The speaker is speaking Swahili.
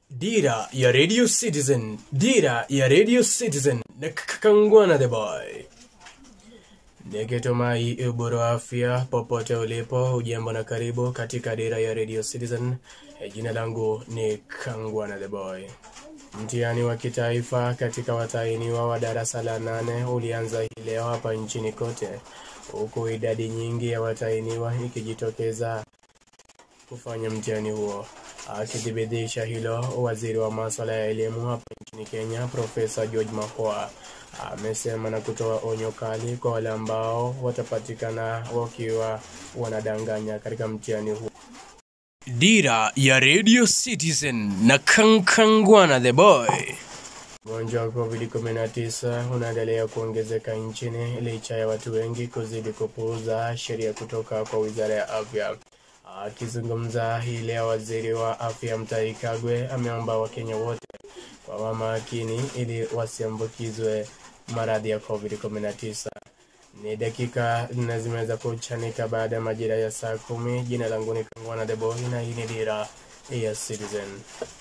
Dira ya Radio Citizen, Dira ya Radio Citizen na Kakangwana the Boy. Nikitumai ubora wa afya popote ulipo, ujambo na karibu katika Dira ya Radio Citizen. E, Jina langu ni Kangwana the Boy. Mtihani wa kitaifa katika watahiniwa wa darasa la nane ulianza hii leo hapa nchini kote, huku idadi nyingi ya watahiniwa ikijitokeza kufanya mtihani huo. Akithibitisha hilo, waziri wa masuala ya elimu hapa nchini Kenya, Profesa George Magoha amesema na kutoa onyo kali kwa wale ambao watapatikana wakiwa wanadanganya katika mtihani huo. Dira ya Radio Citizen na Kankangwana the Boy. Ugonjwa wa COVID-19 unaendelea kuongezeka nchini licha ya watu wengi kuzidi kupuuza sheria kutoka kwa wizara ya afya. Akizungumza hii leo, waziri wa afya Mutahi Kagwe ameomba Wakenya wote kwa makini ili wasiambukizwe maradhi ya COVID-19. Ni dakika nne zimeweza kuchanika baada ya majira ya saa kumi. Jina langu ni Kangwana the Boy na hii ni Dira ya Citizen.